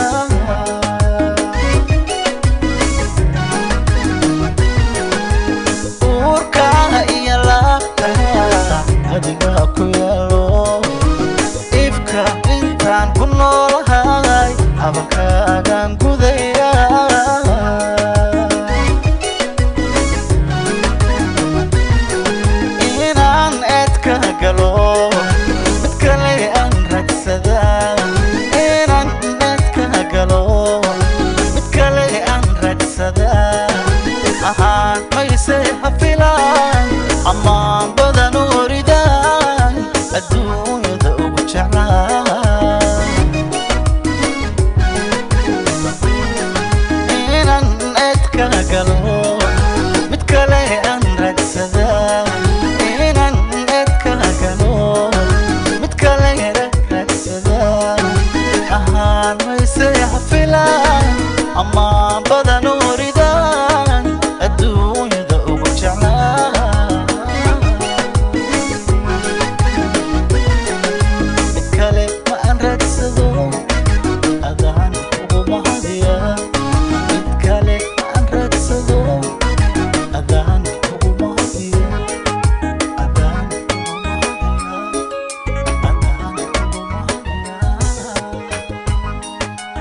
uurka iyo laabta adiga ku yaalo ifka intaan ku noolahay camalkaagan gudaya inaan eedka galo mid kale aan ragsadaa inaan eedka galo mid kale aan ragsadaa ahaan mayse hafilaan ammaan badan u oridaan adduunyada ugu jeclaa inaan eedka galo mid kale aan ragsadaa inaan eedka galo mid kale ragsadaa ahaan mayse hafilaan ammaan badan u oridaan adduunyada ugu jeclaa mid kale ma aan ragsado adaan ugu mahadiya mid kale ma aan ragsado adaan ugu mahadiya adaan ugu mahadiya adaan ugu mahadiya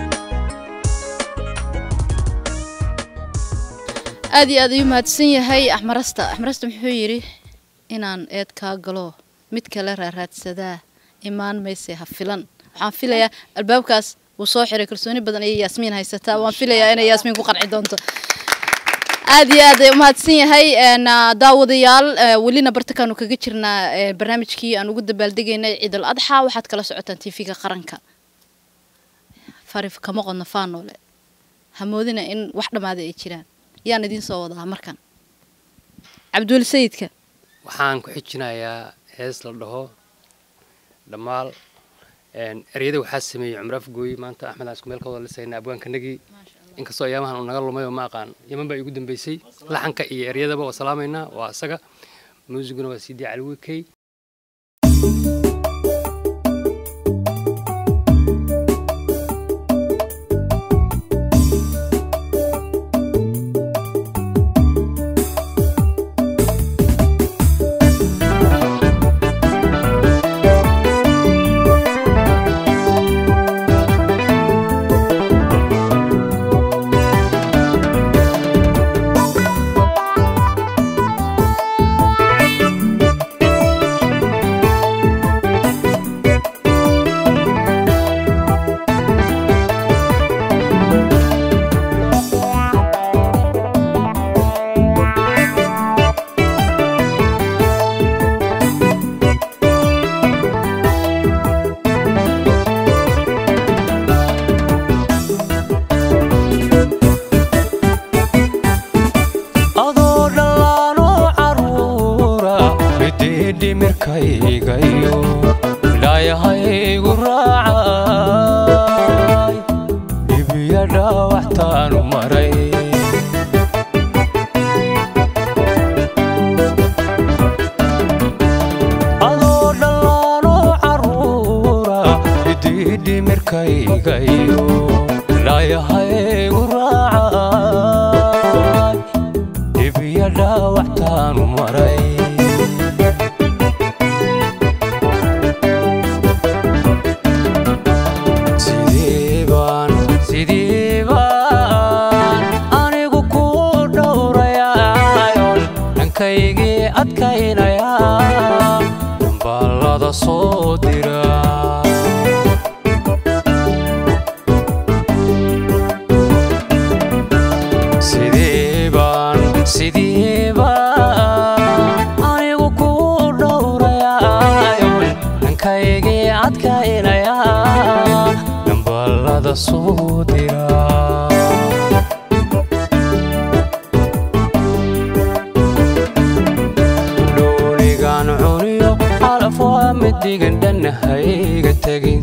aad iyo aad ayuu mahadsan yahay axmarasta axmarasta muxuu yidhi inaan eed kaa galo mid kale raaraadsadaa imaan mayse ha filan waxaan filayaa albaabkaas wuu soo xiray kalsooni badan ayay yaasmiin haysataa waan filayaa inay yaasmiin ku qanci doonto aad iyo aad ay umahadsan yahay een, ah, daawadayaal eh, welina bartakaanu kaga jirnaa eh, barnaamijkii aan ugu dabaaldegaynay ciidal adxa waxaad kala socotaan tv-ga qaranka farif kama qodno faanoole hamoodina in wax dhammaada ay jiraan yaan idiin soo wadaa markan cabdiweli sayidka waxaan ku xijinayaa hees la dhaho dhammaal een, ereyada waxaa sameeyey cumar afgooy maanta axmed aan isku meel ka wada lisayna abwaankanagii inkastoo ayaamahan uu naga lumay oo ma aqaan yaman baa igu dambeysay laxanka iyo eryadaba waa salaamaynaa waa isaga muusiguna waa sidii cali wikey adoo dhallaanoo caruura midii dhimirkaygayo ilaayahaygu raacay dhibiya dhaawactaanu maray adoo dhallaanoo caruura midii dhimirkaygayo ilaayahaygu raacay dhibiya dhaawactaanu maray sidee baan sidee baan anigu ku dhowrayayon dhankaygii adkaynayaa dambaalada soo dira sidee baan sidee baan anigu ku dhowrayayon dhankaygii adkaynayaa dambaalada soo dira dhooligaan cuniyo calaf waa midigan dhanahayga tegin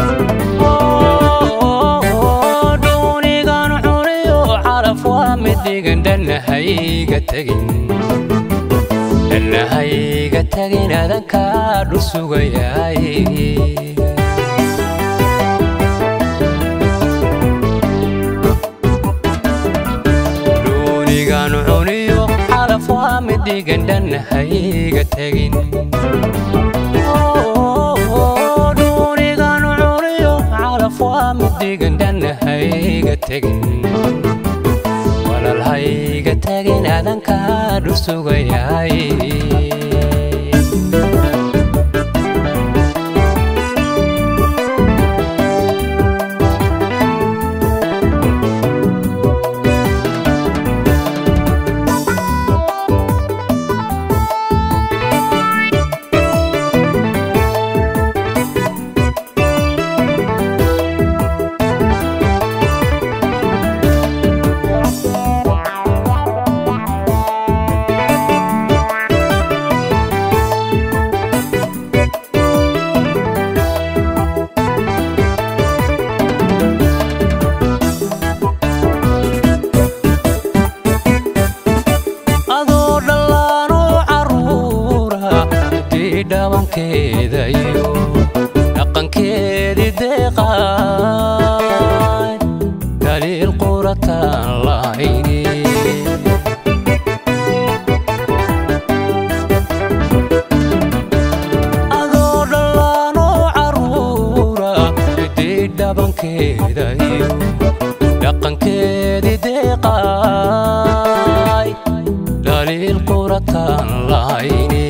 dhoonigaan cuniyo calaf waa midigan dhanahayga tegin dhanahayga tagin adankaa dhul sugayaay dhuunigan cuniyo calaf waa mid dhigan dhanahayga tagin dhuunigan cuniyo calaf waa mid dhigan dhanahayga tagin walaalhayga tagin adankaa dhul sugayaay adoo dhallaanoo carruura dii dhabankeeda iyo dhaqankeedii deeqaay daliil qurataan lahayni adoo dhallaanoo carruura dii dhabankeeda iyo dhaqankeedii deeqaay daliil qurataan lahayni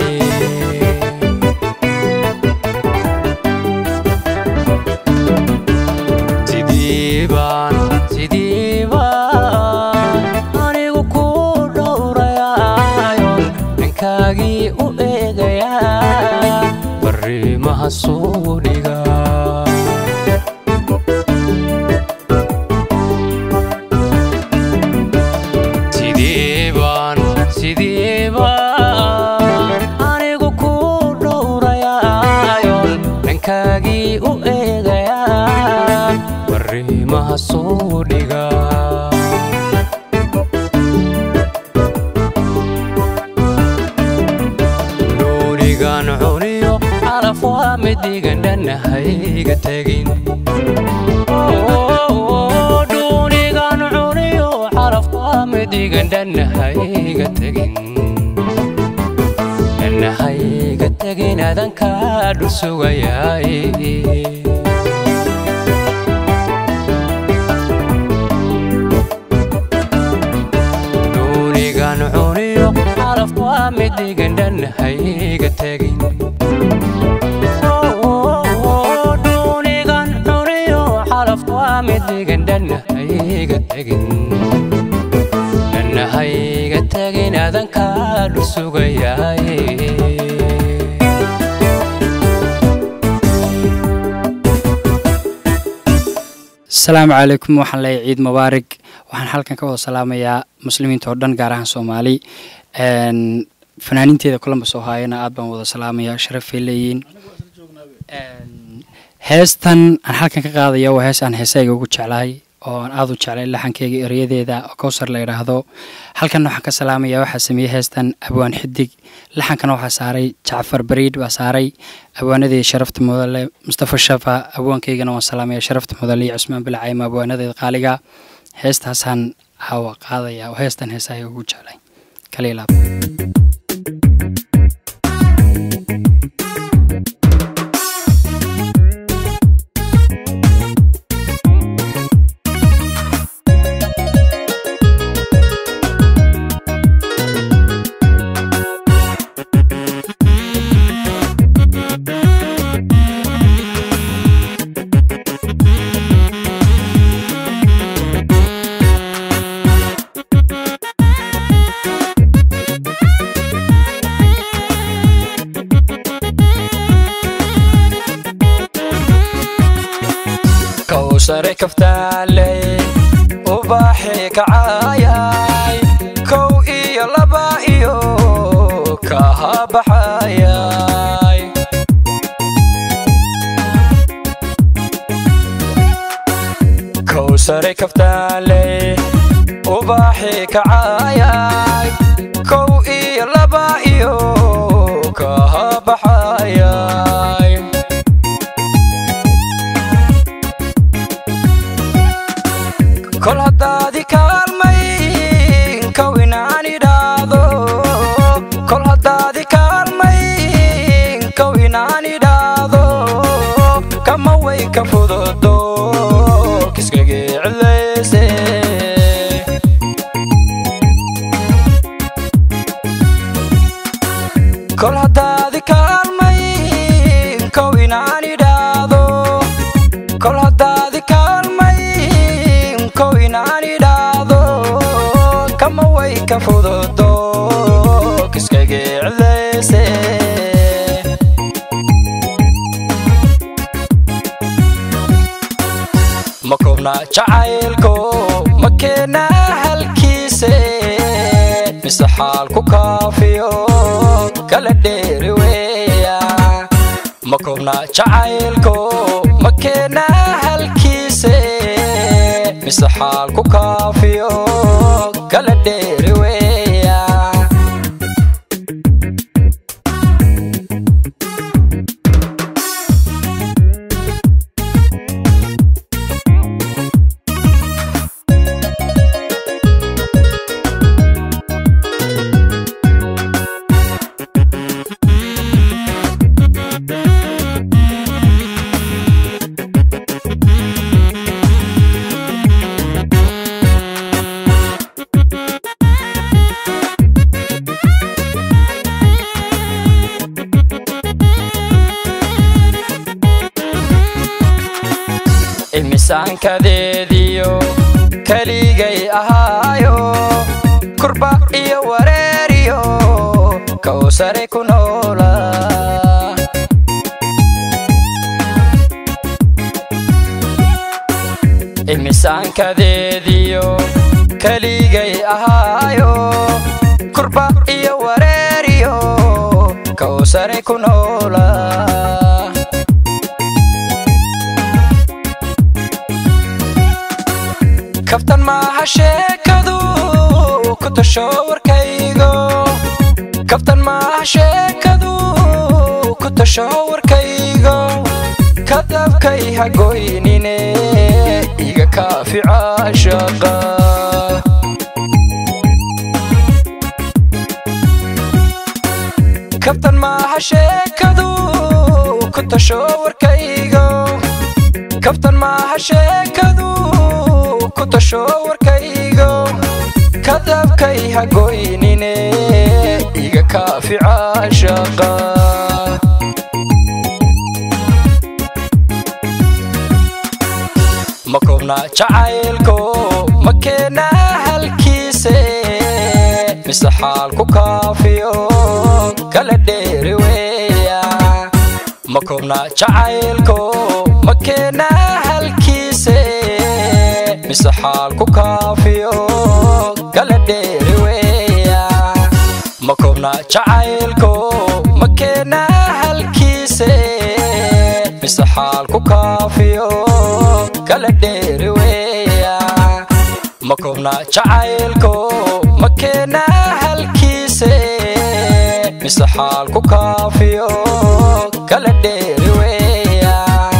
sidii baan sidii baan anigu ku dhowrayaayon dhankaagii u eegayaa fariimaha soo dhigaa sidii baan sidii baan anigu ku dhowrayaayon dhankaagii u eegayaa fariimaha soo dhigaa dhuunigan cuniyo calaf waa mid dhigan dhanahayga tegin dhuunigan cuniyo calaf waa mid dhigan dhanahayga tegin dhanahayga tegin adankaa dhul sugayaay dhuunigan cuniyo calaf waa mid dhigan dhanahayga tegin dhuunigan cuniyo calaf waa mid dhigan dhanahayga tegin dhanahayga tegin adankaa dhul sugayaay asalaamu calaykum waxaan leeyahay ciid mubaarig waxaan halkan ka wada salaamayaa muslimiinta oo dhan gaar ahaan soomaali Een, fanaaniinteeda columbus oo haayana aad baan wada salaamayaa sharafay leeyihiin Een, heestan aan halkan ka qaadaya waa hees aan heesayga ugu jeclahay oo aan aad u jeclay laxankeyga erayadeeda oo kowsar la yidhaahdo halkan waxaan ka salaamayaa waxaa sameeyey heestan abwaan xidig laxankana waxaa saaray jacfar bariid baa saaray abwaanadii sharafta mudale mustafa shafa abwaankeygana waan salaamaya sharafta mudale iyo cusmaan bilcayma abwaanadeeda qaaliga heestaasaan caawa qaadaya oo heestan heesahay ugu jeclay kaliilaab kowsare kaftaaley ubaaxii kacaayay kow iyo laba iyo kaha baxayay kowsare kaftaaley ubaaxii kacaayay kow iyo laba iyo kol haddaadi kaalmayn kow inaan idhaahdo kol haddaadi kaalmayn kow inaan idhaahdo kama way ka fududo kiskayga cidlayse ma koobna jacaylko ma keena halkiise mise xaal ku kaafiyo kala dheeri weya ma koobna jacaylko ma keena halkiise mise xaal ku kaafiyo kala dheeri weya imisaankadeediyo keligay ahaayo kurba iyo wareeriyo kawsare ku noola imisaankadeediyo keligay ahaayo kurba iyo wareeriyo kawsare ku noola kaftan maaha sheekadu ku tasho warkaygo kaftan maaha sheekadu ku tasho warkaygo kadabkay hagoynine iga kaafica shaqa kaftan maaha sheekadu ku tasho warkaygo kaftan maaha sheekadu ku tasho warkaygo kadabkay hagoynine iga kaafica shaqa ma koobna jacaylko ma keena halkiise mise xaal ku kaafiyo kala dheeri weya ma koobna jacaylko ma keena halkiise mise xaal ku kaafiyo kala dheeri weya ma koobna jacaylko ma keena halkiise mise xaal ku kaafiyo kala dheeri weya ma koobna jacaylko ma keena halkiise mise xaal ku kaafiyo kala dheeri weya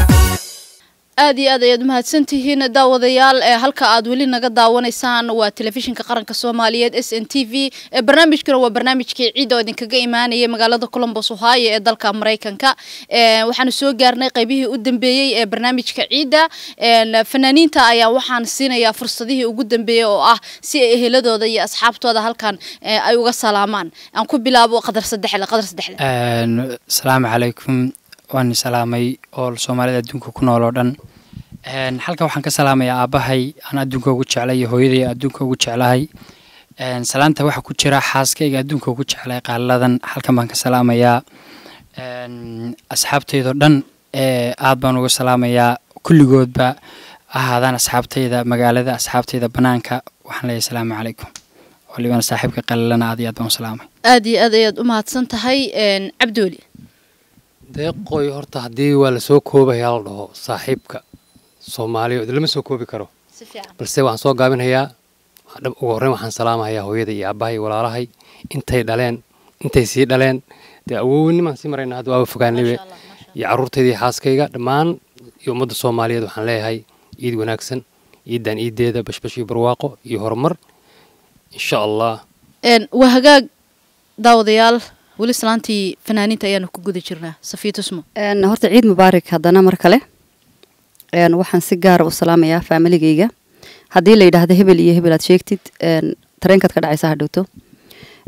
aad iyo aad ayaad mahadsan tihiin daawadayaal ee halka aad weli naga daawanaysaan waa telefishinka qaranka soomaaliyeed s n t v ee barnaamijkuna waa barnaamijkii ciid oo idinkaga imaanayay magaalada colombos ohio ee dalka maraykanka Ee, waxaanu soo gaarnay qaybihii u dambeeyey ee barnaamijka ciidda Een, fanaaniinta ayaa waxaan siinayaa fursadihii ugu dambeeyey oo ah si ay eheladooda iyo asxaabtooda halkan ee, ay uga salaamaan aan ku bilaabo qadar saddexle qadar saddexle Een, asalaamu calaykum waan salaamay oo soomaalida adduunka ku nool oo dhan Een, halkan waxaan ka salaamayaa aabbahay aan adduunka ugu jeclay iyo hooyaday aan adduunka ugu jeclahay Een, salaanta waxaa ku jira xaaskayga adduunka ugu jeclay qaaladan halkan baan ka salaamayaa Een, asxaabtaydoo dhan ee aad baan uga salaamayaa kulligoodba ahaadaan asxaabtayda magaalada asxaabtayda banaanka waxaan leeyahay asalaamu calaykum walibana saaxiibka qalalana aad iyo aad baan u salaamay aad iyo aad ayaad u mahadsan tahay Een, cabdooli deeqoy horta haddii waa lasoo koobayaa la dhaho saaxiibka soomaaliya lama soo koobi karo si fiican balse waxaan soo gaabinayaa waxaan dhab- ugu horreyn waxaan salaamahayaa hooyada iyo aabbahay walaalahay intay dhaleen intay sii dhaleen dee awownimaan sii marayna hadda waaba fogaanibe iyo carruurtayda iyo xaaskayga dhammaan iyo ummadda soomaaliyeed waxaan leeyahay ciid wanaagsan ciidan ciideeda bashbash iyo barwaaqo iyo horumar insha allah Een, waa hagaag daawadayaal weli salaantii fanaaniinta ayaanu ku guda jirnaa safiya tusmo Een, horta ciid mubaarak haddana mar kale Een, waxaan si gaara u salaamayaa faamiligayga haddii la yidhaahdo hebel iyo hebel aad sheegtid een, tareenkaad ka dhacaysa ha dhowto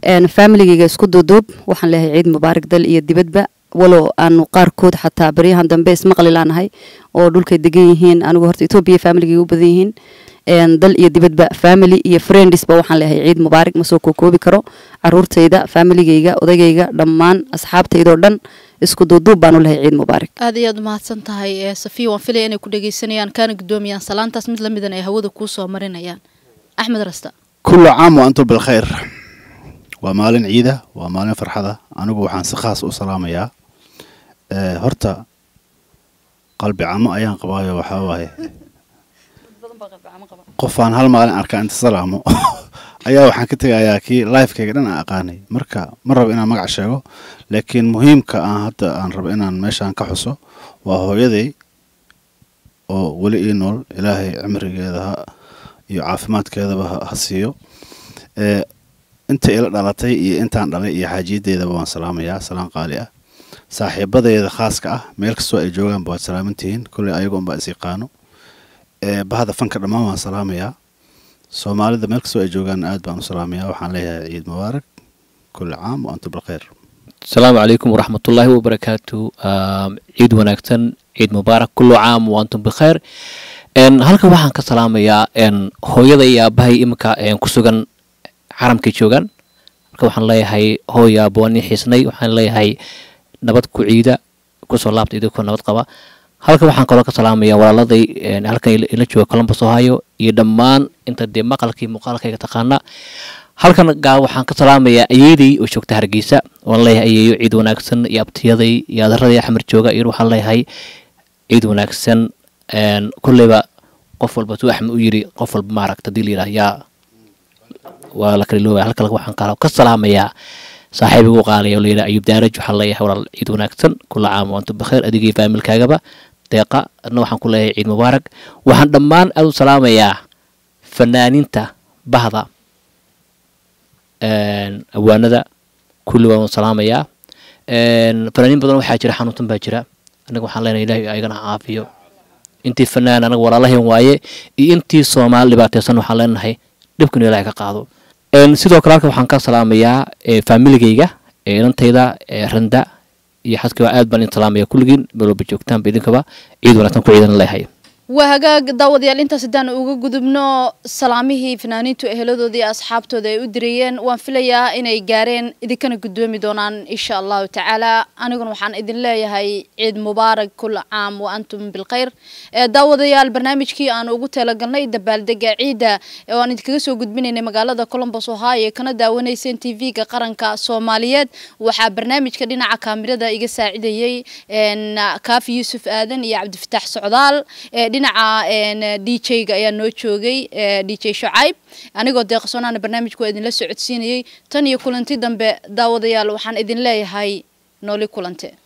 een, familigayga isku duuduub waxaan leeyahay ciid mubaarak dal iyo dibadba walow aanu qaarkood xataa baryahan dambe ismaqli laanahay oo dhulkay degan yihiin anigu horta etoobiya familigayga u badan yihiin een, dal iyo dibadba family iyo friendsba waxaan leeyahay ciid mubaarak ma soo kookoobi karo caruurtayda familigayga odagayga dhammaan asxaabtaydoo dhan isku duuduub baanu leeyahay ciid mubaarak aad iyo aad umahadsan tahay ee safiya waan filaya inay ku dhageysanayaan kaana guddoomiyaan salaantaas mid lamidan ay hawada kuu soo marinayaan axmed rasta كل عام وأنتم بالخير ومالين عيدة ومالين فرحة أنا waxaan si khaas u salaamayaa ee horta qalbi camo ayaan qabaayo waxaa waaye qofaan hal maalin arkaa inta salaamo ayaa waxaan ka tegayaa kii lifekayga dhan aan aqaanay marka ma rabo inaan magac sheego laakiin muhiimka aan hadda aan rabo inaan meeshaan ka xuso waa hooyaday oo weli ii nool ilaahay cimrigeeda ha iyo caafimaadkeedaba ha- ha siiyo ee inta ila dhalatay iyo intaan dhalay iyo xaajiyadeedaba waan salaamayaa salaan qaali ah saaxiibadeeda khaaska ah meel kastoo ay joogaanba waad salaamantihiin kolley ayaga unbaa is yaqaano ee bahda fanka dhammaan waan salaamayaa soomaalida meel kastoo ay joogaan aad baan u salaamayaa waxaan leeyahay ciid mubaarak kulli caam wa antum bilkhayr asalaamu calaykum waraxmatullaahi wabarakaatu Um, ciid wanaagsan ciid mubaarak kullu caam wa antum bikhayr En, halkan waxaan ka salaamayaa en, hooyada iyo aabahay iminka en, ku sugan xaramkay joogaan marka waxaan leeyahay hooy aabo waan ii xiisnay waxaan leeyahay nabad ku ciida kusoo laabta idinkoo nabad qaba halkan waxaan kaloo ka salaamayaa walaaladay en, halkan ila- ila jooga columbus ohio iyo dhammaan inta dee maqalkii muuqaalkayga taqaana halkan gaa waxaan ka salaamayaa ayeeday oo joogta hargeysa waan leeyahay ayeeyo ciid wanaagsan iyo abtiyaday iyo adaradii axmed jooga iyo waxaan leeyahay ciid wanaagsan een, kolleyba qof walba tuu axmed u yiri qof walba maaragta hadii la yidhaah yaa waa la kala loobaya halka waxaan kaloo ka salaamayaa saaxiibigu qaalaya oo la yidhaha ayub daaraj waxaan leeyahay walaal ciid wanaagsan kula caam wa antum bikhayr adigii faamilkaagaba deeqa adna waxaan ku leeyahay ciid mubaarak waxaan dhammaan aad u salaamayaa fanaaniinta bahda een, awaanada kulli waan salaamayaa een, fanaaniin badan waxaa jira xanuunsan baa jira anaga waxaan leenahay ilaahay ayagana ha caafiyo intii fanaan anaga walaalahayn waaye iyo intii soomaali dhibaateysan waxaan leenahay dhibkan ilaahay ka qaado Een, sidoo kale halka waxaan ka salaamayaa ee, faamiligayga ee inantayda ee, randa iyo xaskaba aad baan idin salaamaya kulligiin meel walba joogtaanba idinkaba ciid wanaagsan ku ciidan leeyahay waa hagaag daawadayaal intaas haddaan uga gudubno salaamihii fanaaniintu eheladoodii iyo asxaabtooda ay u dirayeen waan filayaa inay gaareen idinkana gudoomi doonaan insha allahu tacaala aniguna waxaan idin leeyahay ciid mubaarak kul caam wa antum bilkhayr ee daawadayaal barnaamijkii aan ugu talagalnay dabaaldega ciidda ee aan idinkaga soo gudbinaynay magaalada columbus ohio ee kana daawanayseen tv-ga qaranka soomaaliyeed waxaa barnaamijka dhinaca kaamirada iga saacidayey een, kaafi yuusuf aadan iyo cabdifataax socdaal ee dhinaca d j-ga ayaa noo joogay d j shacayb anigoo deeqsoonaana barnaamijku waa idinla socodsiinayey tan iyo kulanti dambe daawadayaal waxaan idin leeyahay nooli kulante